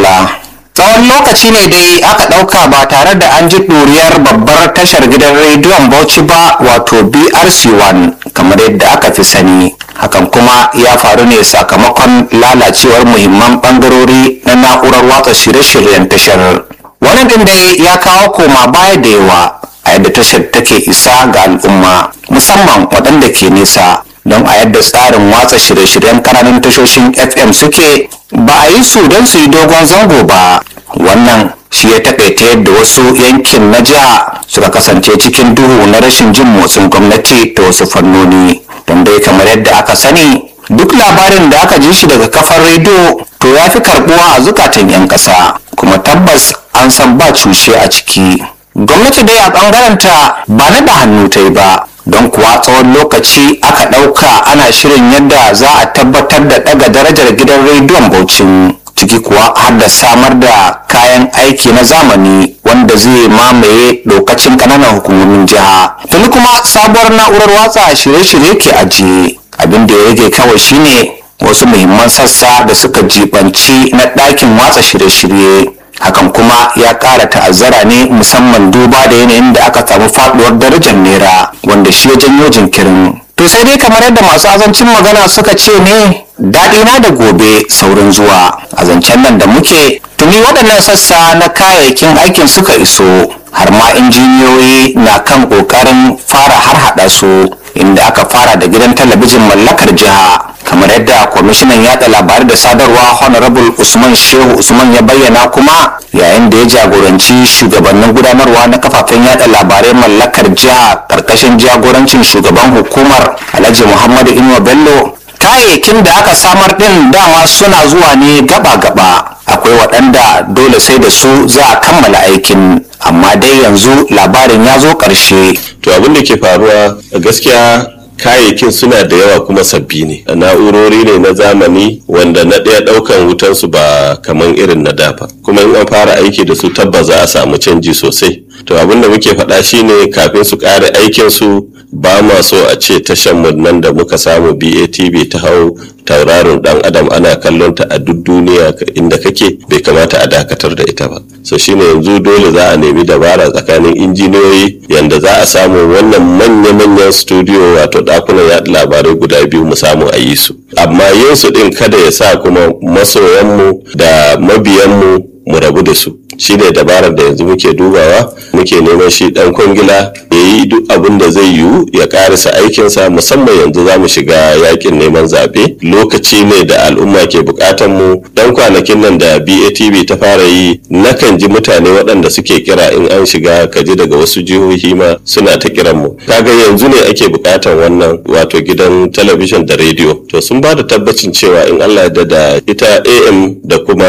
madalla tsawon lokaci ne dai aka ɗauka ba tare da an ji ɗuriyar babbar tashar gidan rediyon bauchi ba wato brc1 kamar yadda aka fi sani hakan kuma ya faru ne sakamakon lalacewar muhimman ɓangarori na na'urar watsa shirye-shiryen tashar wannan din dai ya kawo koma baya da yawa a yadda tashar take isa ga al'umma musamman waɗanda ke nesa don a yadda tsarin watsa shirye-shiryen kananan tashoshin fm suke ba a yi su don su yi dogon zango ba wannan shi ya takaita yadda wasu yankin na jiha suka kasance cikin duhu na rashin jin motsin gwamnati ta wasu fannoni don dai kamar yadda aka sani duk labarin da aka ji shi daga kafar rediyo to ya fi karbuwa a zukatan 'yan ƙasa kuma tabbas an san ba cushe a ciki gwamnati dai a ɓangarenta ba na da hannu ta yi ba don kuwa tsawon lokaci aka ɗauka ana shirin yadda za a tabbatar da ɗaga darajar gidan rediyon bauchin ciki kuwa har da samar da kayan aiki na zamani wanda zai mamaye lokacin ƙananan hukumomin jiha tuni kuma sabuwar na'urar watsa shirye-shirye ke ajiye abin da ya rage kawai shine wasu muhimman sassa da suka jibanci na ɗakin watsa shirye-shirye hakan kuma ya ƙara ta'azzara ne musamman duba da yanayin da aka samu faɗuwar darajar naira wanda shi ya janyo jinkirin to sai dai kamar yadda masu azancin magana suka ce ne daɗi na da gobe saurin zuwa a zancen nan da muke tuni waɗannan sassa na kayayyakin aikin suka iso har ma injiniyoyi na kan ƙoƙarin fara har haɗa su inda aka fara da gidan talabijin mallakar jiha kamar yadda kwamishinan yada labarai da sadarwa honorable usman shehu usman ya bayyana kuma yayin da ya jagoranci shugabannin gudanarwa na kafafen yada labarai mallakar jiha karkashin jagorancin shugaban hukumar alhaji muhammadu inuwa bello kayayyakin da aka samar din dama suna zuwa ne gaba-gaba akwai waɗanda dole sai da su za a kammala aikin amma dai yanzu labarin ya zo ƙarshe to abin da ke faruwa gaskiya kayayyakin suna da yawa kuma sabbi ne na'urori ne na zamani wanda na ɗaya ɗaukan wutansu ba kamar irin na dafa kuma in an fara aiki da su tabbas za a samu canji sosai to abin da muke faɗa shine kafin su ƙare aikin su ba ma so a ce tashan mu nan da muka samu BATV ta hau tauraron dan adam ana kallon ta a duk duniya inda kake bai kamata a dakatar da ita ba so shine yanzu dole za a nemi dabara tsakanin injiniyoyi yanda za a samu wannan manya-manyan studio wato dakunan yaɗa labarai guda biyu mu samu a yi su amma yin su din kada ya sa kuma masoyanmu da mabiyanmu mu rabu da su shine dabarar da yanzu muke dubawa muke neman shi dan kwangila ya yi duk abin da zai yiwu ya karisa aikinsa musamman yanzu za mu shiga yakin neman zaɓe lokaci ne da al'umma ke bukatan mu dan kwanakin nan da BATV ta fara yi nakan ji mutane waɗanda suke kira in an shiga kaji daga wasu jihohi ma suna ta kiran mu kaga yanzu ne ake bukatan wannan wato gidan talabijin da rediyo to sun ba da tabbacin cewa in Allah ya da ita AM da kuma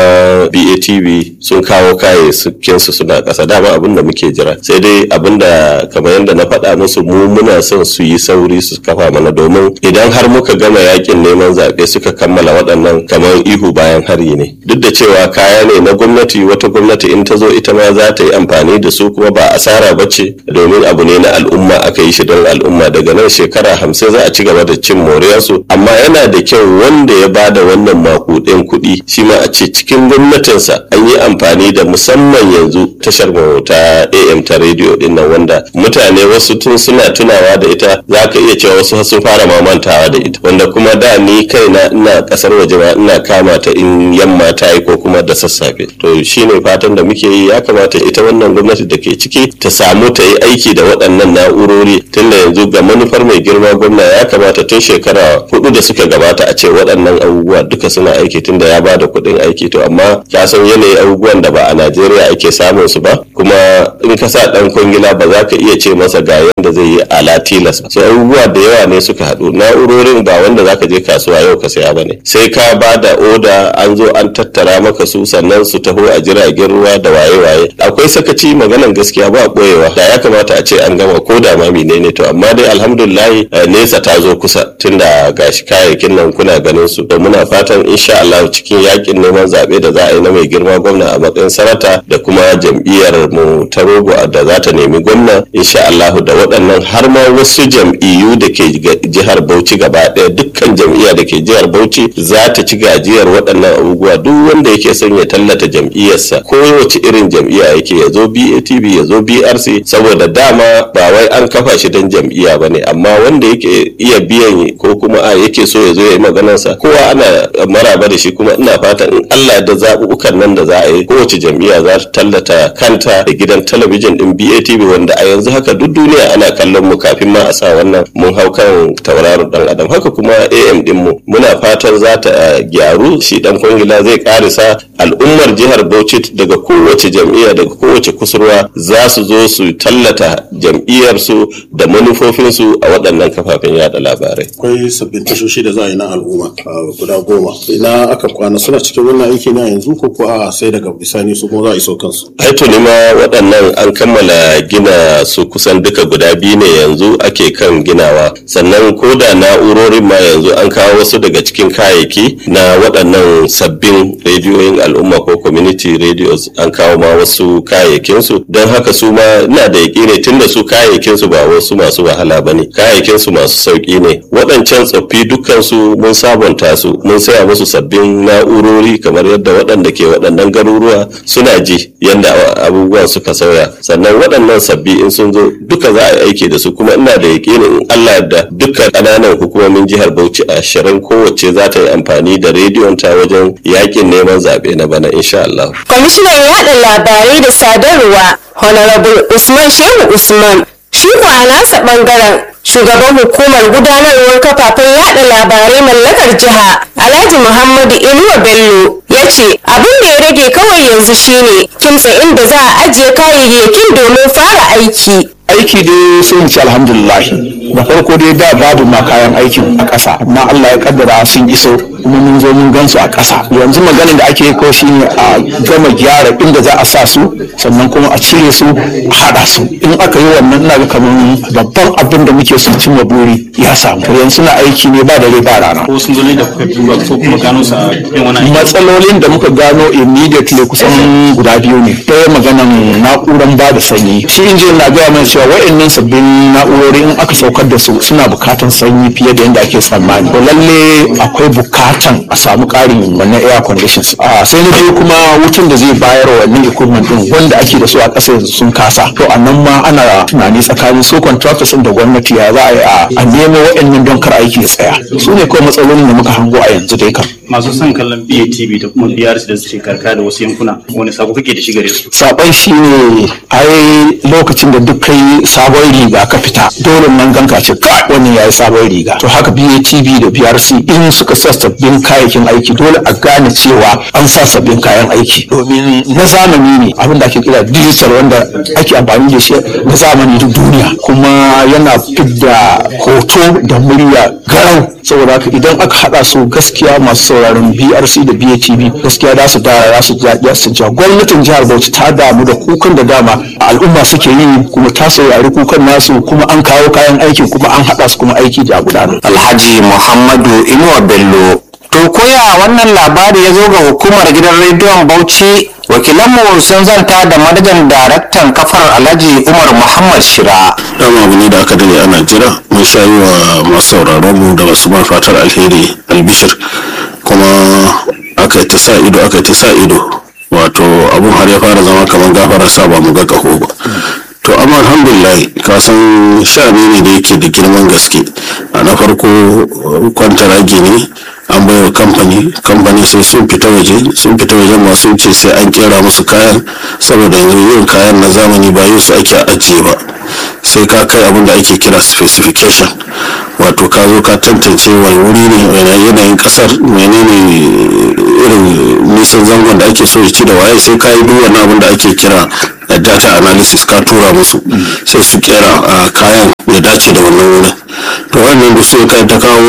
BATV sun kawo kayayyakin su suna ƙasa dama abin da muke jira sai dai abin da kamar yadda na faɗa musu mu muna son su yi sauri su kafa mana domin idan har muka gama yakin neman zaɓe suka kammala waɗannan kamar ihu bayan hari ne duk da cewa kaya ne na gwamnati wata gwamnati in ta zo ita ma za ta yi amfani da su kuma ba asara ba ce domin abu ne na al'umma aka yi shi don al'umma daga nan shekara hamsin za a ci gaba da cin moriyarsu amma yana da kyau wanda ya bada wannan makuɗin kuɗi shi ma a ce cikin gwamnatinsa an yi amfani da musamman yanzu tashar mu ta AM ta rediyo din nan wanda mutane wasu tun suna tunawa da ita za ka iya cewa wasu sun fara mamantawa da ita wanda kuma da ni kaina ina kasar waje ma ina kama ta in yamma ta yi ko kuma da sassafe to shine fatan da muke yi ya kamata ita wannan gwamnati da ke ciki ta samu ta yi aiki da waɗannan na'urori tun da yanzu ga manufar mai girma gwamna ya kamata tun shekara hudu da suka gabata a ce waɗannan abubuwa duka suna aiki tun da ya ba da kuɗin aiki to amma ka san yanayin abubuwan da ba a Najeriya ake samun su ba kuma in ka sa ɗan kwangila ba za ka iya ce masa ga yanda zai yi ala tilas ba so abubuwa da yawa ne suka haɗu na'urorin ba wanda za ka je kasuwa yau ka saya ba ne sai ka ba da oda an zo an tattara maka su sannan su taho a jiragen ruwa da waye-waye akwai sakaci maganan gaskiya ba ɓoyewa da ya kamata a ce an gama ko da ma menene to amma dai alhamdulillahi nesa ta zo kusa tunda gashi kayayyakin nan kuna ganin su da muna fatan insha Allah cikin yakin neman zaɓe da za a yi na mai girma gwamna a matsayin sanata da kuma jam'iyyar mu ta rogo da za ta nemi gwamna insha Allah da waɗannan waɗannan har ma wasu jam'iyyu da ke jihar bauchi gaba ɗaya dukkan jam'iyya da ke jihar bauchi za ta ci gajiyar waɗannan abubuwa duk wanda yake son ya tallata jam'iyyarsa ko wace irin jam'iyya yake ya zo batv ya zo brc saboda dama ba wai an kafa shi don jam'iyya ba ne amma wanda yake iya biyan ko kuma a yake so ya zo ya yi maganarsa kowa ana maraba da shi kuma ina fatan in allah da zaɓuɓɓukan nan da za a yi kowace jam'iyya za ta tallata kanta da gidan talabijin din batv wanda a yanzu haka duk duniya ana kallon mu kafin ma a sa wannan mun hau kan tauraron dan adam haka kuma am din mu muna fatan za ta gyaru shi dan kwangila zai karisa al'ummar jihar bauchi daga kowace jam'iyya daga kowace kusurwa za su zo su tallata jam'iyyarsu da manufofinsu a waɗannan kafafen yada labarai akwai sabbin tashoshi da za a yi na al'umma guda goma ina aka kwana suna cikin wannan aiki na yanzu ko ko a sai daga bisani su kuma za a iso kansu ai tuni ma waɗannan an kammala gina su kusan duka guda biyu ne yanzu ake kan ginawa sannan ko da na'urorin ma yanzu an kawo wasu daga cikin kayayyaki na waɗannan sabbin rediyoyin al'umma ko community radios an kawo ma wasu kayayyakin su don haka su ma ina da yaƙini tun da su kayayyakin su ba wasu masu wahala ba ne kayayyakin su masu sauƙi ne waɗancan tsoffi dukkan su mun sabunta su mun saya musu sabbin na'urori kamar yadda waɗanda ke waɗannan garuruwa suna ji yadda abubuwan suka sauya sannan waɗannan sabbi in sun zo duka za a yi aiki da su kuma ina da yaƙinin in Allah da dukkan ƙananan hukumomin jihar Bauchi ashirin kowace za ta yi amfani da rediyon ta wajen yaƙin neman zaɓe na bana insha Allah. Kwamishinan yaɗa labarai da sadarwa Honorable Usman Shehu Usman shi ko a nasa ɓangaren shugaban hukumar gudanarwar kafafen yada labarai mallakar jiha alhaji muhammadu inuwa bello ya ce abin da ya rage kawai yanzu shine kimtsa inda za a ajiye kayayyakin domin fara aiki aiki dai sai in ce alhamdulillah da farko dai da babu ma kayan aikin a ƙasa amma Allah ya kaddara sun iso kuma mun zo mun gansu a ƙasa yanzu maganin da ake ko shi ne a gama gyara inda za a sa su sannan kuma a cire su a haɗa su in aka yi wannan ina ga kamar babban abin da muke son cimma buri ya samu yanzu suna aiki ne ba dare ba rana ko sun zo ne da kuka duba ko kuma gano su a yin wani aiki matsalolin da muka gano immediately kusan guda biyu ne ɗaya maganan na'uran ba da sanyi shi injin na gaya mana cewa wa'annan sabbin na'urori in aka saukar da su suna bukatan sanyi fiye da yadda ake tsammani to lalle akwai bukatan a samu ƙarin wannan air conditions a sai na biyu kuma wutan da zai bayar wa wannan equipment din wanda ake da su a ƙasa yanzu sun kasa to a nan ma ana tunani tsakanin su contractors din da gwamnati ya za a yi a- a nemo wa'annan don kar aiki ya tsaya su ne kawai matsalolin da muka hango a yanzu dai kan masu son kallon BATV da kuma BRC da suke karkara da wasu yankuna wani sako kake da shi gare su saban shi ne ai lokacin da duk kai sabon riga ka fita dole nan ganka ce ka wannan yayi sabon riga to haka BATV da BRC in suka sa sabbin kayayyakin aiki dole a gane cewa an sa sabbin kayan aiki domin na zamani ne abin da ake kira digital wanda ake amfani da shi na zamani duk duniya kuma yana fidda hoto da murya garau saboda haka idan aka hada su gaskiya masu sauraron BRC da BATV gaskiya za su dara za su ja su ja gwamnatin jihar Bauchi ta damu da kukan da dama al'umma suke yi kuma ta saurari kukan nasu kuma an kawo kayan aikin kuma an hada su kuma aiki da gudanar alhaji muhammadu inuwa bello to koya wannan labari ya zo ga hukumar gidan rediyon bauchi wakilanmu sun zanta da manajan daraktan kafar alhaji umar muhammad shira dama abu ne da aka dade ana jira mun sha yi wa masu sauraron mu da masu man fatar alheri albishir kuma aka yi ta sa ido aka yi ta sa ido wato abun har ya fara zama kamar gafara sa ba mu ga kaho ba to amma alhamdulillah ka san sha'ani ne da yake da girman gaske a na farko kwantaragi ne an bai wa kamfani kamfani sai sun fita waje sun fita wajen masu ce sai an kera musu kayan saboda yanzu yin kayan na zamani ba yin su ake ajiye ba sai ka kai abin da ake kira specification wato ka zo ka tantance wani wuri ne wani yanayin kasar menene irin nisan zangon da ake so ya ci da waye sai ka yi duk wani abin da ake kira da data analysis ka tura musu sai su kera a kayan ya dace da wannan wurin to wannan duk sai kai ta kawo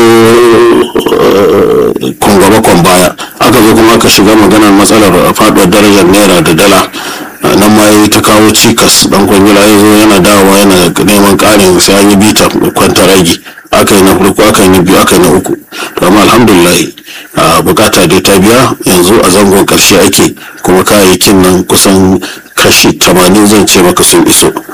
kwangaba kwan baya aka zo kuma aka shiga maganar matsalar faduwar darajar naira da dala nan ma ya ta kawo cikas dan kwangila ya zo yana dawowa yana neman karin sai an yi bita kwanta ragi aka yi na farko aka yi na biyu aka yi na uku to amma alhamdulillah a bukata dai ta biya yanzu a zangon karshe ake kuma kayayyakin nan kusan kashi tamanin zan ce maka sun iso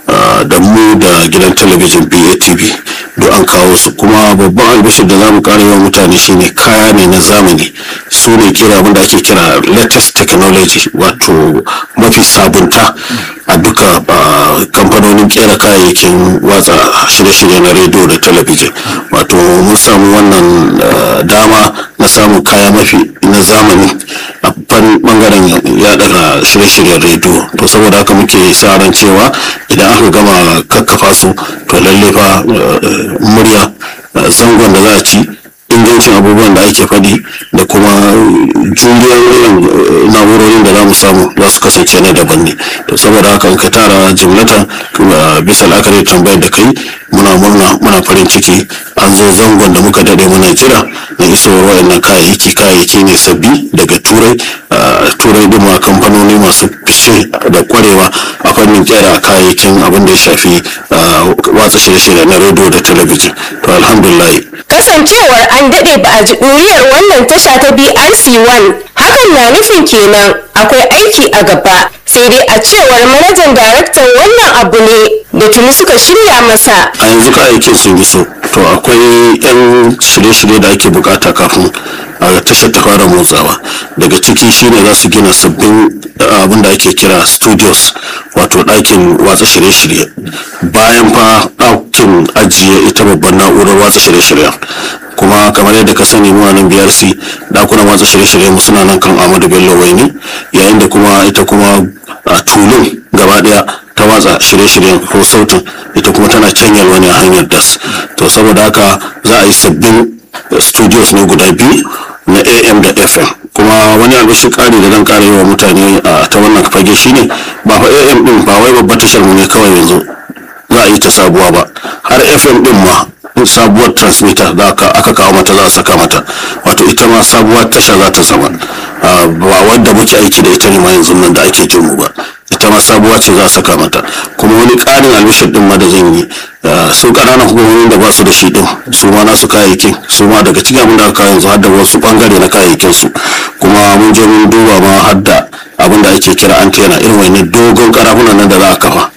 ah, da mu da gidan talabijin batv duk an kawo su kuma babban albishir da za mu kara yawan mutane shine kaya ne na zamani su ne kira abinda ake kira latest technology wato mafi sabunta a duka ah, kamfanonin kera kayayyakin watsa shirye-shirye na rediyo da talabijin wato mun samu wannan ah, dama na samun kaya mafi na zamani a fan bangaren yaɗa shirye-shiryen rediyo to saboda haka muke sa ran cewa idan aka gama kakkafa su to lalle fa eh, murya eh, zangon da za a ci ingancin abubuwan da ake faɗi da kuma juriyar irin eh, na'urorin da za mu samu za su kasance na daban ne to saboda haka in ka tara jimlatan kuma bisa la'akari da tambayar da kai muna murna muna farin ciki an zo zangon da muka dade muna jira na isowar wayannan kayayyaki kayayyaki ne sabbi daga turai ah, turai din ma kamfanoni masu fice da kwarewa a fannin kera kayayyakin abin da ya shafi ah, watsa shirye-shirye na rediyo da talabijin to alhamdulillah kasancewar an daɗe ba a ji ɗuriyar wannan tasha ta brc1 hakan na nufin kenan akwai aiki a gaba sai dai a cewar manajan daraktan wannan abu ne da tuni suka shirya masa a yanzu kayayyakin sun iso to akwai yan shirye-shirye da ake bukata kafin a tashar ta fara motsawa daga ciki shine za su gina sabbin uh, abin da ake kira studios wato ɗakin watsa shirye-shirye bayan fa ɗakin ajiye ita babban na'urar watsa shirye-shiryen kuma kamar yadda ka sani mu a nan brc ɗakunan watsa shirye-shirye mu suna nan kan amadu bello waini yayin da kuma ita kuma a tulun gaba ɗaya ta watsa shirye-shiryen ko sautin ita kuma tana canyar wani a hanyar das to saboda haka za a yi sabbin studios ne guda biyu na am da fm kuma wani albishin kari da zan kara yi wa mutane a ta wannan fage shine ba fa am din ba wai babbar tashar mu ne kawai yanzu za a yi ta sabuwa ba har fm din ma sabuwar transmitter da aka aka kawo mata za a saka mata wato ita ma sabuwar tasha za ta zama Ah, ba wadda muke aiki da ita ne ma yanzu nan da ake jin mu ba ita ma sabuwa ce za a saka mata kuma wani ƙarin albishir din ma da zan yi ah, su ƙananan hukumomin da ba su da shi din su ma nasu kayayyakin su ma daga cikin abin da aka kawo yanzu har da wasu bangare na kayayyakin su kuma mun je mun duba ma har da abin da ake kira antena irin wani dogon karafunan nan da za a kafa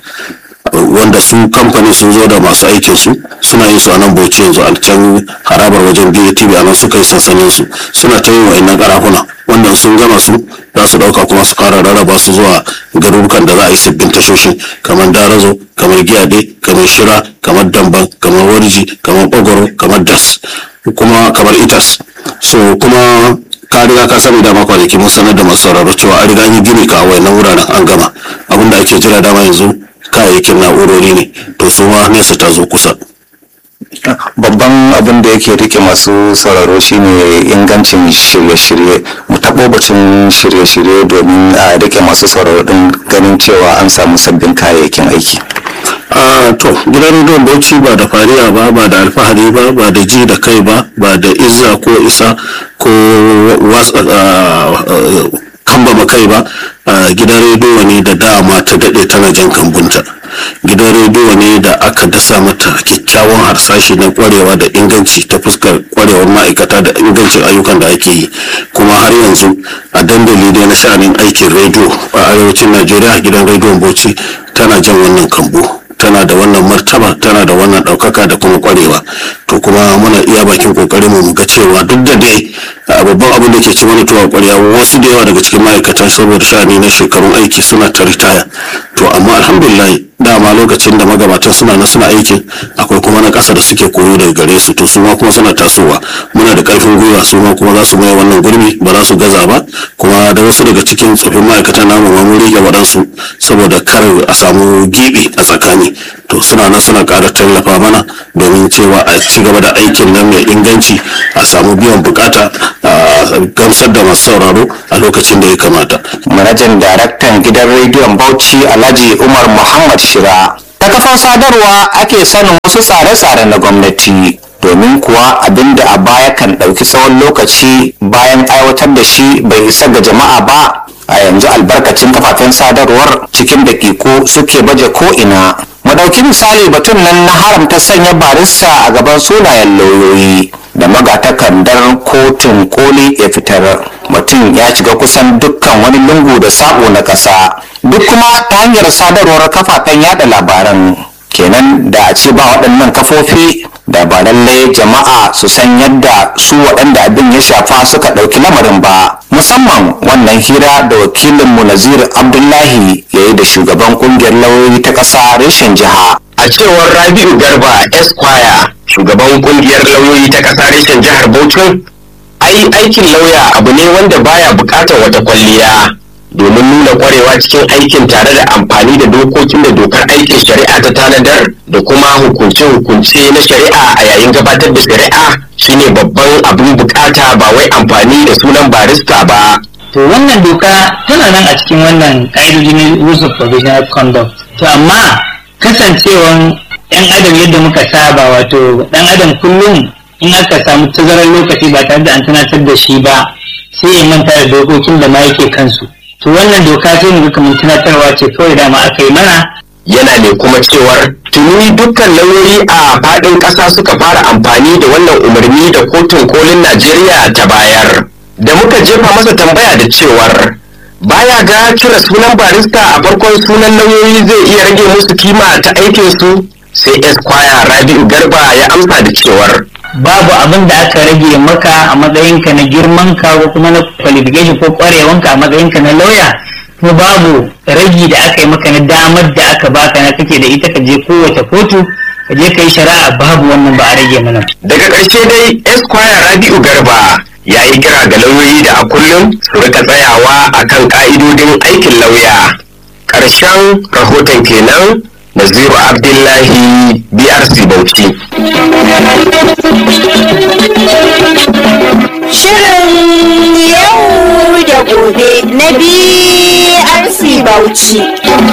wanda su kamfani sun zo da masu aikin su suna yin su a nan bauchi yanzu a can harabar wajen BATV a nan suka yi sansanin su suna ta yin wa'annan karafuna wannan sun gama su za su dauka kuma su fara rarraba su zuwa garurukan da za a yi sabbin tashoshi kamar darazo kamar giyade kamar shira kamar damban kamar warji kamar bagoro kamar das kuma kamar itas so kuma ka riga ka sani dama kwanaki mun sanar da masu sauraro cewa an riga an yi gini ka a wayannan wuraren an gama abinda ake jira dama yanzu kayayyakin na'urori ne to su ma nesa ta zo kusa babban abin da yake rike masu sauraro shine ingancin shirye-shirye mu taɓo bacin shirye-shirye domin a rike masu sauraro din ganin cewa an samu sabbin kayayyakin aiki a to gidan rediyon bauchi ba da fariya ba ba da alfahari ba ba da ji da kai ba ba da izza ko isa ko watsa kambama kai ba a gidan rediyo ne da dama ta daɗe tana jan kambunta gidan rediyo ne da aka dasa mata kyakkyawan harsashi na kwarewa da inganci ta fuskar kwarewar ma'aikata da ingancin ayyukan da ake yi kuma har yanzu a dandali dai na sha'anin aikin rediyo a arewacin najeriya gidan rediyon bauchi tana jan wannan kambu tana da wannan martaba tana da wannan ɗaukaka da kuma kwarewa to kuma muna iya bakin kokarin mu ga cewa duk da dai a babban abin da ke ci mana tuwa kwarya wasu da yawa daga cikin ma'aikata saboda sha'ani na shekarun aiki suna ta ritaya to amma alhamdulillah dama lokacin da magabatan suna na suna aikin akwai kuma na ƙasa da suke koyo daga gare su to su ma kuma suna tasowa muna da ƙarfin gwiwa su ma kuma za su maye wannan gurbi ba za su gaza ba kuma da wasu daga cikin tsofin ma'aikatan namu ma mun rike waɗansu saboda kar a samu gibi a tsakani to suna nan suna ƙara tallafa mana domin cewa a ci gaba da aikin nan mai inganci a samu biyan bukata a gamsar da masu sauraro a lokacin da ya kamata manajan daraktan gidan rediyon bauchi alhaji umar muhammad shira ta kafar sadarwa ake sanin wasu tsare-tsare na gwamnati domin kuwa abinda a baya kan ɗauki tsawon lokaci bayan aiwatar da shi bai isa ga jama'a ba a yanzu albarkacin kafafen sadarwar cikin daƙiƙu suke baje ko'ina mu ɗauki misali batun nan na haramta sanya barista a gaban sunayen lauyoyi da magatakardar kotun koli ya fitar mutum ya shiga kusan dukkan wani lungu da sabo na ƙasa duk kuma ta hanyar sadarwar kafafen yada labaran kenan da a ce ba waɗannan kafofi da ba lallai jama'a su san yadda su waɗanda abin ya shafa suka ɗauki lamarin ba musamman wannan hira da wakilinmu nazir abdullahi ya yi da shugaban ƙungiyar lauyoyi ta ƙasa reshen jiha a cewar rabi'u garba esquire shugaban kungiyar lauyoyi ta ƙasa reshen jihar bauchi ai aikin lauya abu ne wanda baya buƙatar wata kwalliya domin nuna kwarewa cikin aikin tare da amfani da dokokin da dokar aikin shari'a ta tanadar da kuma hukunce-hukunce na shari'a a yayin gabatar da shari'a shine babban abin bukata ba wai amfani da sunan barista ba to wannan doka tana nan a cikin wannan ƙa'idojin rules of provisional conduct to amma kasancewan yan adam yadda muka saba wato dan adam kullum in aka samu tazarar lokaci ba tare da an tunatar da shi ba sai ya manta da dokokin da ma yake kansu to wannan doka sai mu ga kamar tunatarwa ce kawai dama aka yi mana yana ne kuma cewar tuni dukkan lauyoyi a faɗin ƙasa suka fara amfani da wannan umarni da kotun kolin najeriya ta bayar da muka jefa masa tambaya da cewar baya ga cire sunan barista a farkon sunan lauyoyi zai iya rage musu kima ta aikinsu sai esquire rabi'u garba ya amsa da cewar babu abin da aka rage maka a matsayinka na girmanka ko kuma na qualification ko kwarewanka a matsayinka na lauya kuma babu ragi da aka yi maka na damar da aka baka na kake da ita ka je kowace kotu ka je ka yi shari'a babu wannan ba a rage mana daga ƙarshe dai esquire rabi'u garba ya yi kira ga lauyoyi da a kullum su rika tsayawa akan ka'idodin aikin lauya ƙarshen rahoton kenan naziru abdullahi brc bauchi Shirin yau da gobe na BRC Bauchi.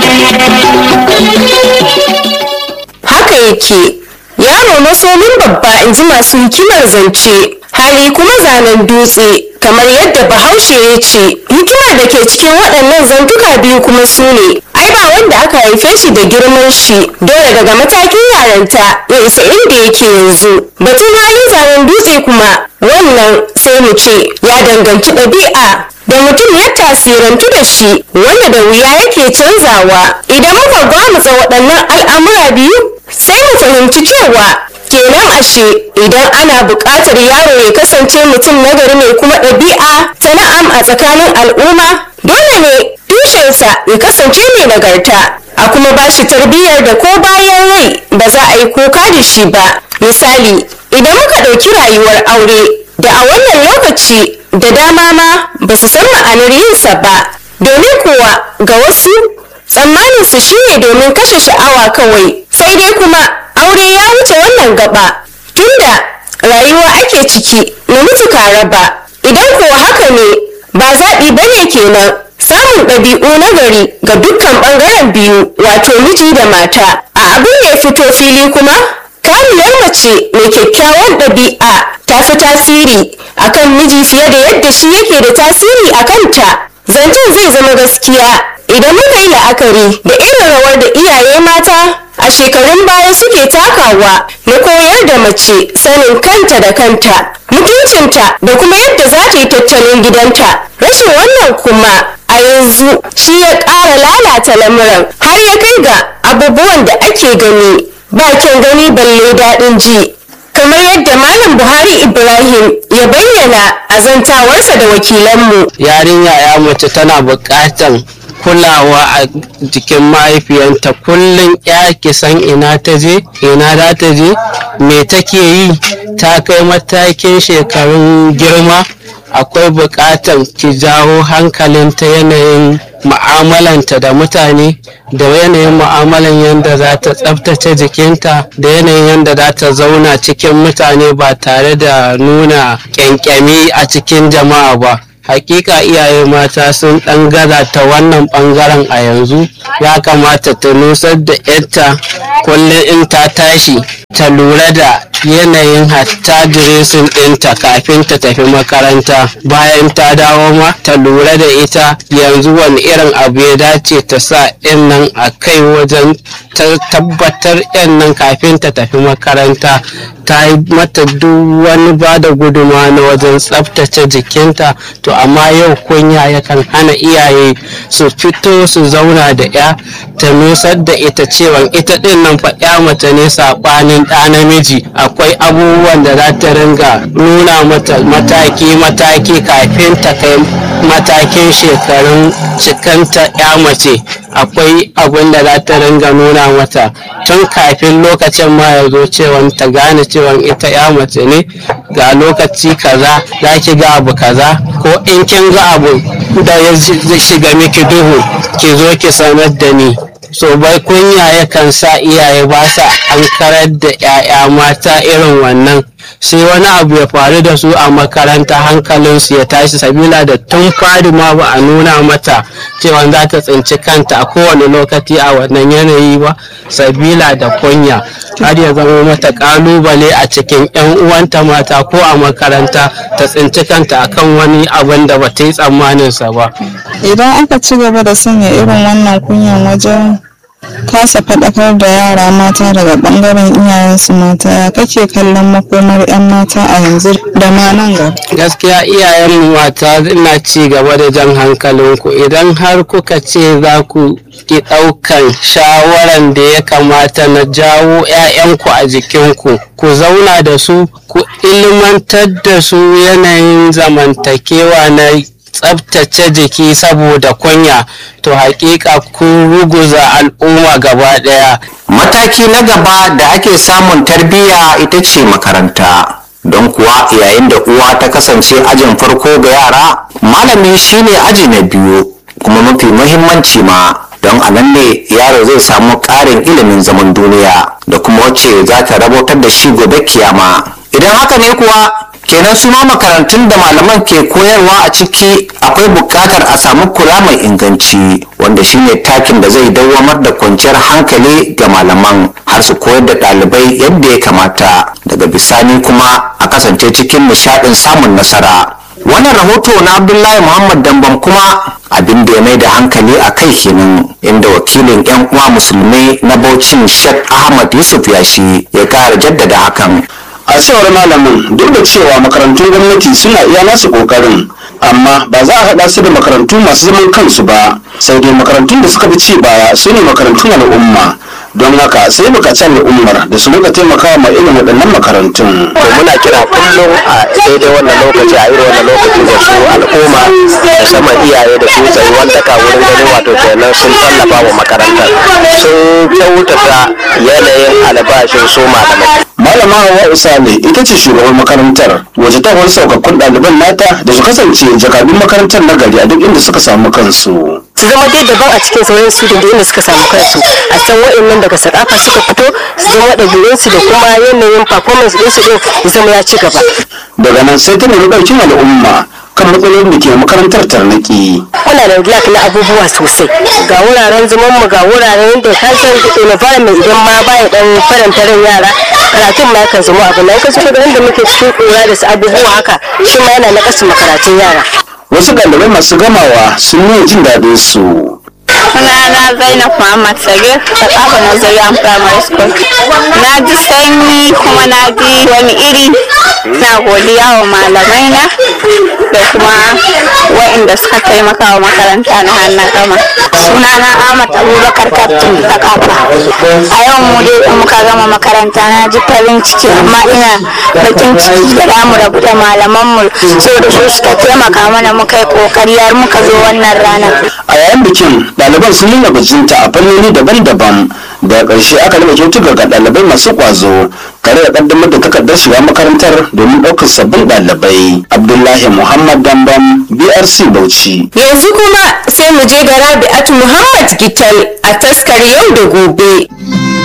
Haka yake, yaro masomin babba in ji masu hikimar zance, hali kuma zanen dutse, kamar yadda bahaushe ya ce, hikima da ke cikin waɗannan zantuka biyu kuma su ne, ai ba wanda aka haife shi da girman shi, dole daga matakin yaranta ya isa inda yake yanzu. Batun halin zanen dutse kuma wannan sai mu ce ya danganci ɗabi'a da mutum ya tasirantu da shi wanda da wuya yake canzawa idan muka gwamutsa waɗannan al'amura biyu sai mu fahimci cewa kenan ashe idan ana buƙatar yaro ya kasance mutum nagari mai kuma ɗabi'a ta na'am a tsakanin al'umma dole ne tushensa ya kasance mai nagarta a kuma ba shi tarbiyyar da ko bayan rai ba za a yi kuka da shi ba misali idan muka ɗauki rayuwar aure da a wannan lokaci da dama ma ba su san ma'anar yinsa ba domin kuwa ga wasu tsammanin su shine domin kashe sha'awa kawai sai dai kuma aure ya wuce wannan gaba tunda rayuwa ake ciki namiji ka raba idan kuwa haka ne ba zaɓi bane kenan samun ɗabi'u na gari ga dukkan ɓangaren biyu wato miji da mata a abin da ya fito fili kuma kamiyar mace mai kyakkyawan ɗabi'a ta fi tasiri akan miji fiye da yadda shi yake da tasiri a kanta zancen zai zama gaskiya idan muka yi la'akari da irin rawar da iyaye mata a shekarun baya suke takawa na koyar da mace sanin kanta da kanta mutuncinta da kuma yadda za ta yi tattalin gidanta rashin wannan kuma a yanzu shi ya ƙara lalata lamuran har ya kai ga abubuwan da ake gani ba kyan gani balle daɗin ji kamar yadda malam buhari ibrahim ya bayyana a zantawarsa da wakilanmu yarinya ya mace tana buƙatan kulawa a jikin mahaifiyanta kullum ya ki san ina ta je ina za ta je me take yi ta kai matakin shekarun girma akwai buƙatar ki jawo hankalinta yanayin mu'amalanta da mutane da yanayin mu'amalan yadda za ta tsabtace jikinta da yanayin yadda za ta zauna cikin mutane ba tare da nuna ƙyanƙyami a cikin jama'a ba hakika iyaye mata sun ɗan gaza ta wannan ɓangaren a yanzu ya kamata ta nusar da yarta kullum in ta tashi ta lura da yanayin hatta diresin ɗinta kafin ta tafi makaranta bayan ta dawo ma ta lura da ita yanzu wani irin abu ya dace ta sa in nan a kai wajen ta tabbatar yan nan kafin ta tafi makaranta ta yi mata duk wani ba da guduma na wajen tsaftace jikinta to amma yau kunya yakan hana iyaye su fito su zauna da ya ta nusar da ita cewa ita din nan fa ya mace ne saɓanin ɗa namiji akwai abubuwan da za ta ringa nuna mata mataki-mataki kafin ta kai matakin shekarun cikanta ya mace akwai abin da za ta ringa nuna mata tun kafin lokacin ma ya zo cewa ta gane cewa ita ya mace ne ga lokaci kaza za ki ga abu kaza ko in kin ga abu da ya shiga miki duhu ki zo ki sanar da ni so bai kunya yakan sa iyaye ba sa an karar da 'ya'ya mata irin wannan sai wani abu ya faru da su a makaranta hankalinsu ya tashi sabila da tun fari ma ba a nuna mata cewa za ta tsinci kanta a kowane lokaci a wannan yanayi ba sabila da kunya har ya zama mata kalubale a cikin 'yan uwanta mata ko a makaranta ta tsinci kanta akan wani abin da ba ta yi tsammaninsa ba idan aka ci gaba da sanya irin wannan kunyan wajen kasa faɗakar da yara mata daga ɓangaren iyayensu mata ya kake kallon makomar 'yan mata a yanzu da ma nan gaba gaskiya iyayen mata ina ci gaba da jan hankalinku idan har kuka ce za ku ki ɗaukan shawaran da ya kamata na jawo 'ya'yanku a jikinku ku zauna da su ku ilmantar da su yanayin zamantakewa na tsabtace jiki saboda kunya to hakika kun ruguza al'umma gaba daya mataki na gaba da ake samun tarbiyya ita ce makaranta don kuwa yayin da uwa ta kasance ajin farko ga yara malami shine aji na biyu kuma mafi muhimmanci ma don a nan ne yaro zai samu ƙarin ilimin zaman duniya da kuma wacce za ta rabotar da shi gobe kiyama idan haka ne kuwa kenan su ma makarantun da malaman ke koyarwa a ciki akwai buƙatar a samu kula mai inganci wanda shine takin da zai dawwamar da kwanciyar hankali ga malaman har su koyar da ɗalibai yadda ya kamata daga bisani kuma a kasance cikin nishaɗin samun nasara wannan rahoto na abdullahi muhammad dambam kuma abin da ya mai da hankali a kai kenan inda wakilin yan uwa musulmai na baucin sheikh ahmad yusuf yashi ya kara jaddada hakan a cewar malamin duk da cewa makarantun gwamnati suna iya nasu kokarin amma ba za a haɗa su da makarantu masu zaman kansu ba sai dai makarantun da suka fi ci baya su ne makarantun al'umma don haka sai bukaci al'ummar da su rika taimakawa ma irin waɗannan makarantun. to muna kira kullum a daidai wannan lokaci a irin wannan lokaci da su al'umma musamman iyaye da su tsayi wanda ka wurin ganin wato kenan sun tallafa wa makarantar sun kyautata yanayin albashin su malamai malama hawa usale ita ce shugaban makarantar waje ta wani saukakkun ɗaliban nata da su kasance jakadun makarantar na gari a duk inda suka samu kansu. su zama dai daban a cikin sauran su da inda suka samu kansu a san wa'annan daga sakafa suka fito su zama ɗabi'unsu da kuma yanayin performance ɗinsu ɗin ya zama ya ci gaba. daga nan sai ta nemi ɗaukin al'umma kan matsalolin da ke makarantar tarnaki. muna da lack na abubuwa sosai ga wuraren zaman mu ga wuraren da ka san environment idan ma baya dan faranta ran yara karatun ma yakan zama abu na yakan so da muke cikin kura da su abubuwa haka shi ma yana na makarantun yara wasu ɗalibai masu gamawa sun nuna jin daɗin su. sunana zainab muhammad sagir ta kafa nazariyan primary school na ji sanyi kuma na ji wani iri na godiya wa malamai na da kuma wa'inda suka taimaka wa makaranta na hannun gama sunana ahmad abubakar kaftin ta kafa a yau mu dai in muka gama makaranta na ji farin ciki amma ina bakin ciki da damu rabu da malamanmu saboda su suka taimaka mana muka yi kokari har muka zo wannan ranar a yayin bikin ɗaliban sun nuna bajinta a fannoni daban-daban da ƙarshe aka raba kyautuka ga ɗalibai masu ƙwazo tare da ƙaddamar da takardar shiga makarantar domin ɗaukar sabbin ɗalibai abdullahi muhammad dambam brc bauchi yanzu kuma sai mu je ga rabi'atu muhammad gital a taskar yau da gobe